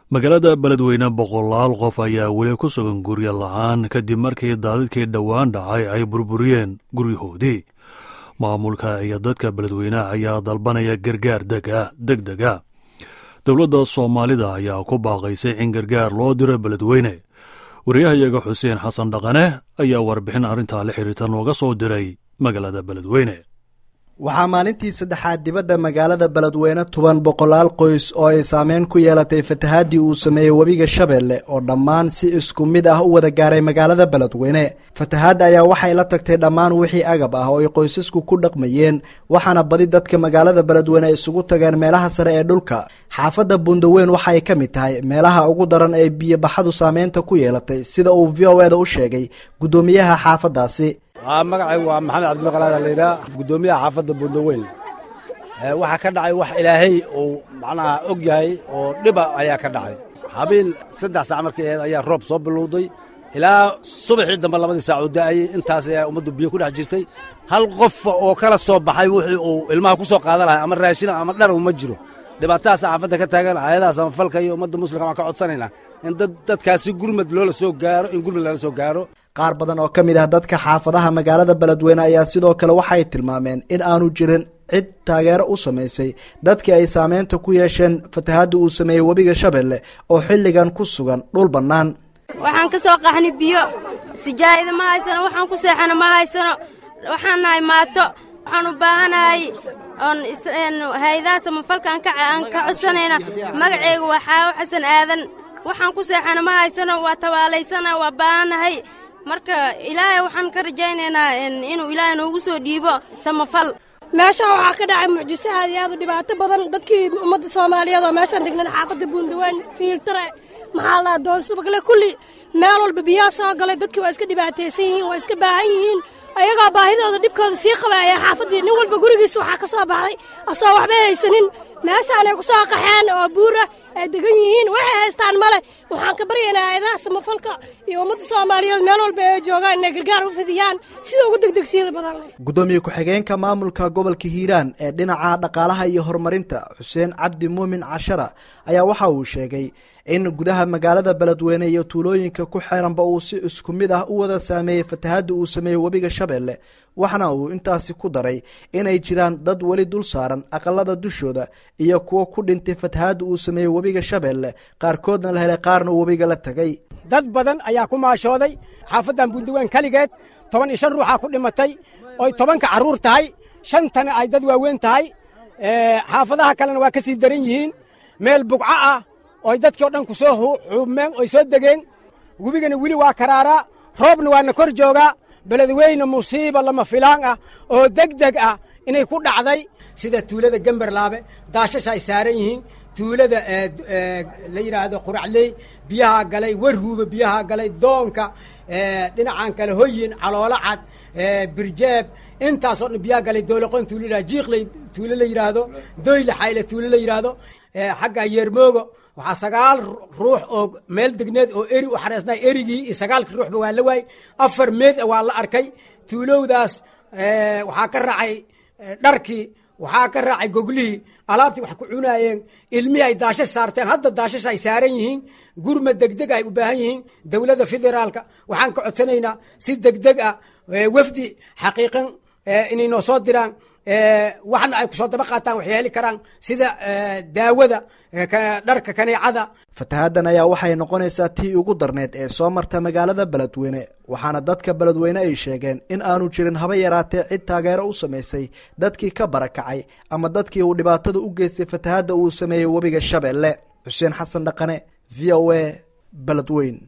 magaalada beledweyne boqolaal qof ayaa weli ku sugan guryo la-aan kadib markii daadadkii dhowaan dhacay ay burburiyeen guryahoodii maamulka iyo dadka beledweyneha ayaa dalbanaya gargaar deg dega dowladda soomaalida ayaa ku baaqaysay in gargaar loo diro beledweyne wariyahayaga xuseen xasan dhaqane ayaa warbixin arrintaa la xiriirta nooga soo diray magaalada beledweyne waxaa maalintii saddexaad dibadda magaalada beledweyne tuban boqolaal qoys oo ay saameyn ku yeelatay fatahaadii uu sameeyey webiga shabeelle oo dhammaan si isku mid ah u wada gaaray magaalada beledweyne fatahaadda ayaa waxay la tagtay dhammaan wixii agab ah oo ay qoysasku ku dhaqmayeen waxaana badi dadka magaalada beledweyne isugu tageen meelaha sare ee dhulka xaafadda bundaweyn waxa ay ka mid tahay meelaha ugu daran ee biyobaxadu saameynta ku yeelatay sida uu v o eda u sheegay guddoomiyaha xaafaddaasi magacaygu waa maxamed cabdilqalaada layidhaha guddoomiyaha xaafadda bundaweyn waxaa ka dhacay wax ilaahay uu macnaha og yahay oo dhiba ayaa ka dhacay habeen saddex saac markay ahayd ayaa roob soo bilowday ilaa subaxii dambe labadii saac oo da'ayey intaas ayaa ummaddu biyo ku dhex jirtay hal qof oo kala soo baxay wixii uu ilmaha ku soo qaadan lahay ama raashina ama dharow ma jiro dhibaatadaas xaafadda ka taagan hayadahaas ama falka iyo ummadda muslimka waan ka codsanaynaa in dadkaasi gurmad loola soo gaaro in gurmad lala soo gaaro qaar badan oo ka mid ah dadka xaafadaha magaalada beledweyne ayaa sidoo kale waxay tilmaameen in aanu jirin cid taageero u samaysay dadkii ay saameynta ku yeesheen fatahaadda uu sameeyey webiga shabeelle oo xilligan ku sugan dhul bannaan waxaan ka soo qaxnay biyo sijaayada ma haysano waxaan ku seexana ma haysano waxaan nahay maato waxaan u baahanahay oon hay-adaha samafalkaan aan ka codsanayna magaceyga waa xaawo xasan aadan waxaan ku seexana ma haysano waa tabaalaysana waa baahanahay marka ilaahay waxaan ka rajaynaynaa inuu ilaahay noogu soo dhiibo samafal meeshaan waxaa ka dhacay mucjiso aad iyo aad u dhibaato badan dadkii ummadda soomaaliyeed oo meeshaan degnan xaafadda buundawaan fiiltare maxaa la doonsubagle kulli meel walba biyaa soo galay dadkii waa iska dhibaataysan yihiin waa iska baahan yihiin ayagoo baahidooda dhibkooda sii qabaaya xaafaddii nin walba gurigiisa waxaa ka soo baxday asoo waxba haysanin meeshaan ay ku soo qaxeen oo buura ay degan yihiin waxay haystaan male waxaan ka baryaynaa hayadaha samafalka iyo ummadda soomaaliyeed meel walba ay joogaan inay gargaar u fidiyaan sida ugu degdegsiyada badan guddoomiye ku-xigeenka maamulka gobolka hiiraan ee dhinaca dhaqaalaha iyo horumarinta xuseen cabdi muumin cashara ayaa waxa uu sheegay in gudaha magaalada beledweyne iyo tuulooyinka ku xeeranba uu si isku mid ah u wada saameeyey fatahaadda uu sameeyey webiga shabeelle waxna uu intaasi ku daray inay jiraan dad weli dul saaran aqalada dushooda iyo kuwo ku dhintay fatahaadda uu sameeyey webiga shabeelle qaarkoodna la helay qaarna webiga la tegay dad badan ayaa ku maashooday xaafaddan bundaweyn keligeed toban iyo shan ruuxaa ku dhimatay oy tobanka carruur tahay shantana ay dad waaweyn tahay xaafadaha kalena waa ka sii daran yihiin meel bugco ah oy dadkii o dhan ku soo xuubmeen oy soo degeen webigana weli waa karaaraa roobna waana kor joogaa beledweyne musiiba lama filaan ah oo deg deg ah inay ku dhacday sida tuulada gemberlaabe daashasha ay saaran yihiin tuulada la yidhaahdo quracley biyahaa galay warhuuba biyahaa galay doonka dhinacan kale hoyin caloolo cad birjeeb intaasoo dhan biyaha galay dooloqon tuulo la jiikley tuulo la yidhaahdo doyle xayle tuulo la yidhaahdo xagga yeermoogo waxaa sagaal ruux oo meel degneed oo eri u xareesnay erigii iyo sagaalkii ruuxba waa la waayey afar meed waa la arkay tuulowdaas waxaa ka raacay dharkii waxaa ka raacay goglihii alaabtii wax ku cunaayeen ilmihii ay daashash saarteen hadda daashash ay saaran yihiin gurma degdeg ay u baahan yihiin dowladda federaalka waxaan ka codsanaynaa si degdeg ah wafdi xaqiiqan inay noo soo diraan waxna ay kusoo daba qaataan waxay heli karaan sida daawada dharka kaneecada fatahaaddan ayaa waxay noqonaysaa tii ugu darneed ee soo marta magaalada beledweyne waxaana dadka beledweyne ay sheegeen in aanu jirin haba yaraatee cid taageero u samaysay dadkii ka barakacay ama dadkii uu dhibaatada u geystay fatahaadda uu sameeyey webiga shabeelle xuseen xasan dhaqane v o a beledweyn